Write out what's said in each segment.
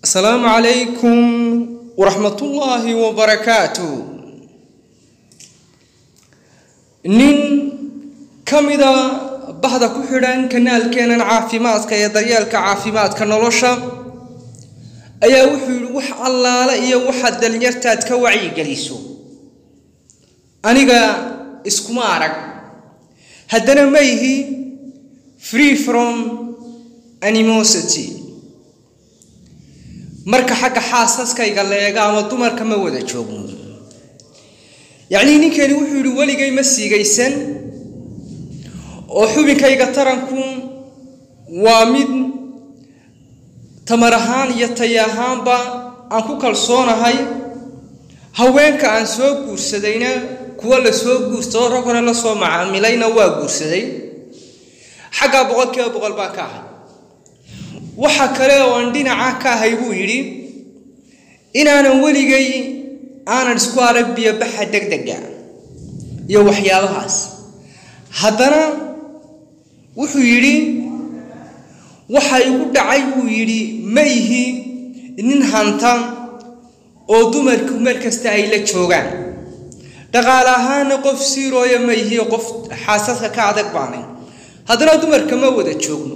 asalaamu calaykum waraxmatullaahi wabarakaatu nin ka mida bahda ku xidhan kanaalkeenan caafimaadka ee daryeelka caafimaadka nolosha ayaa wuxuu yidhi wax allaale iyo waxaad dalinyartaad ka wacyigeliso aniga iskuma arag haddana ma ihi free from animosity marka xagga xaasaskayga leega ama dumarka ma wada joogno yacnii ninkani wuxuu yidhi weligay ma siigaysan oo xubinkayga taranku waa mid tamar ahaan iyo tay ahaanba aan ku kalsoonahay haweenka aan soo guursadayna kuwa la soo guursadoo rag hore la soo macaamilayna waa guursaday xaggaa boqolkiiba boqol baan ka ahay waxa kale oo aan dhinaca ka ahay buu yidhi inaanan weligay aanan isku arag biyobaxa degdega iyo waxyaabahaas haddana wuxuu yidhi waxa igu dhacay buu yidhi ma ihi nin hanta oo dumarku mar kasta ay la joogaan dhaqaale ahaana qof siirooya ma ihi qof xaasadka ka adag baanay haddana dumarka ma wada joogno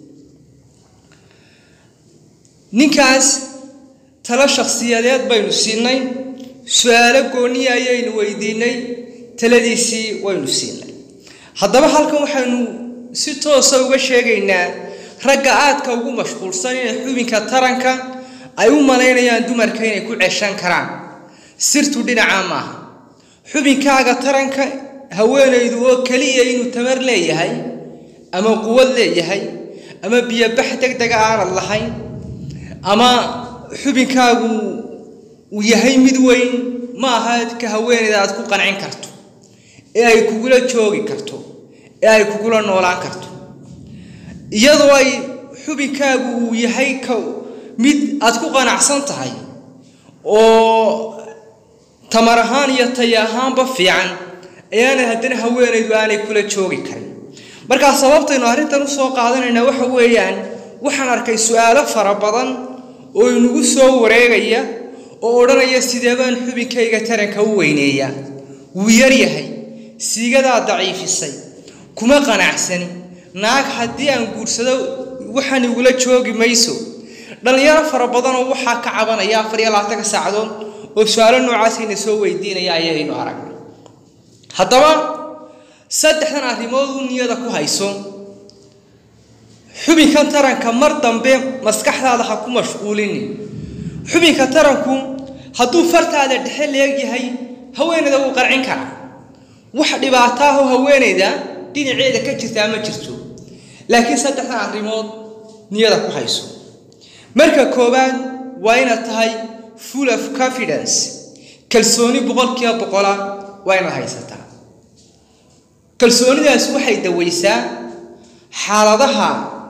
ninkaas talo shakhsiyadeed baynu siinay su-aalo gooniya ayaynu weydiinay taladiisii waynu siinay haddaba halkan waxaynu si toosa uga sheegaynaa ragga aadka ugu mashquulsan inay xubinka taranka ay u malaynayaan dumarka inay ku ceshan karaan sirtu dhinaca maaha xubinkaaga taranka haweenaydu oo keliya inuu tamar leeyahay ama quwad leeyahay ama biyobax degdega aanad lahayn ama xubinkaagu uu yahay mid weyn ma aha ka haweenayda aad ku qancin karto ee ay kugula joogi karto ee ay kugula noolaan karto iyadoo ay xubinkaagu uu yahay ka mid aad ku qanacsan tahay oo tamar ahaan iyo tay ahaanba fiican ayaana haddana haweenaydu aanay kula joogi karin markaa sababtaynu arrintan usoo qaadanaynaa waxa weeyaan waxaan arkay su-aalo fara badan oo inagu soo wareegaya oo odhanaya sidee baan xubinkayga taranka u weyneeya wuu yaryahay siigadaa daciifisay kuma qanacsani naag haddii aan guursado waxaan igula joogi mayso dhallinyaro fara badanoo waxaa ka cabanaya afar iyo labaatanka saacadood oo su-aalo noocaasayna soo weydiinaya ayaynu aragnay haddaba saddexdan arrimood u niyada ku hayso xubinkan taranka mar dambe maskaxdaada ha ku mashquulini xubinka taranku hadduu fartaada dhexe leegyahay haweenayda wuu qarcin karaa wax dhibaataahoo haweenayda dhinaceeda ka jirtaa ma jirto laakiin saddexdan arrimood niyada ku hayso marka koowaad waa inaad tahay full of confidence kalsooni boqolkiiba boqola waa inaad haysataa kalsoonidaas waxay dawaysaa xaaladaha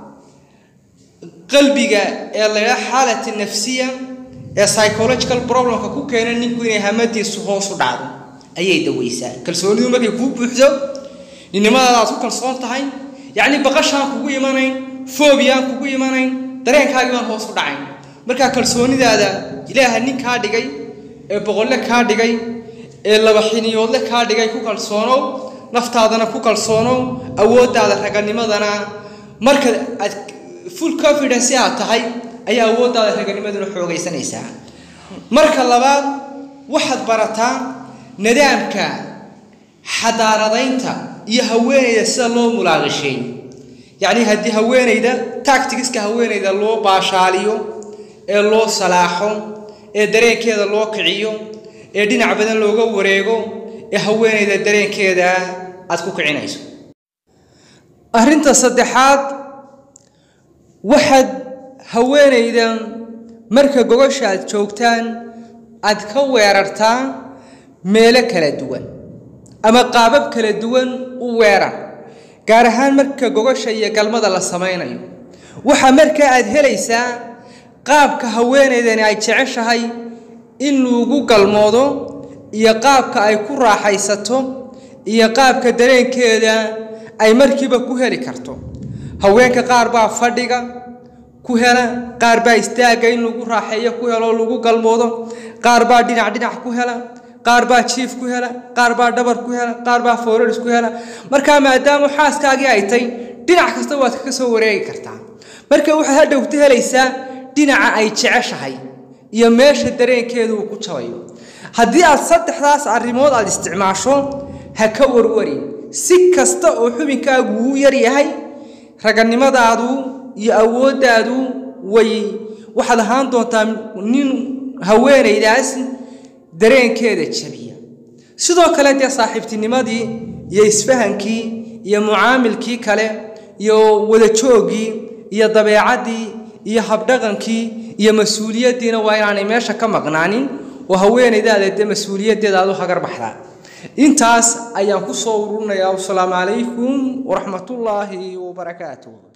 qalbiga ee laydhaa xaalati nafsiya ee psychological problemka ku keena ninku inay hamadiisu hoos u dhacdo ayay dawaysaa kalsoonidu markay kuu buuxdo ninnimadaada aad ku kalsoon tahay yacni baqashaan kugu imanayn foobiyaan kugu imanayn dareenkaagii baan hoos u dhacayn markaa kalsoonidaada ilaaha nin kaa dhigay ee boqolle kaa dhigay ee laba xiniyoodle kaa dhigay ku kalsoonow naftaadana ku kalsoonow awooddaada raganimadana marka aad full confidence aad tahay ayaa awooddaada raganimaduna xoogaysanaysaa marka labaad waxaad barataa nidaamka xadaaradaynta iyo haweenayda sida loo mulaaqisheeyo yacnii haddii haweenayda tactigiska haweenayda loo baashaaliyo ee loo salaaxo ee dareenkeeda loo kiciyo ee dhinac badan looga wareego ee haweenayda dareenkeeda aad ku kicinayso arrinta saddexaad waxaad haweenayda marka gogosha aad joogtaan aad ka weerartaa meelo kala duwan ama qaabab kala duwan u weerar gaar ahaan marka gogosha iyo galmada la samaynayo waxaa markaa aad helaysaa qaabka haweenaydani ay jeceshahay in lagu galmoodo iyo qaabka ay ku raaxaysato iyo qaabka dareenkeeda ay markiiba ku heli karto haweenka qaar baa fadhiga ku hela qaar baa istaagga in lagu raaxeeyo ku helo lagu galmoodo qaar baa dhinac dhinac ku hela qaar baa jiif ku hela qaar baa dhabar ku hela qaar baa foorars ku hela markaa maadaama xaaskaagii ay tay dhinac kasta waad kaga soo wareegi kartaa marka waxaad hadhowta helaysaa dhinaca ay jeceshahay iyo meesha dareenkeedu uu ku jabayo haddii aad saddexdaas arrimood aad isticmaasho ha ka warwarin si kasta oo xubinkaagu uu yar yahay raganimadaadu iyo awooddaadu way waxaad ahaan doontaa nin haweenaydaas dareenkeeda jabiya sidoo kale dee saaxiibtinimadii iyo isfahankii iyo mucaamilkii kale iyo wadajooggii iyo dabeecaddii iyo habdhaqankii iyo mas-uuliyaddiina waa inaanay meesha ka maqnaanin oo haweenaydaada dee mas-uuliyaddeeda aad u hagar baxdaa intaas ayaan ku soo ururinayaa wasalaamu calaykum waraxmatullaahi wabarakaatuh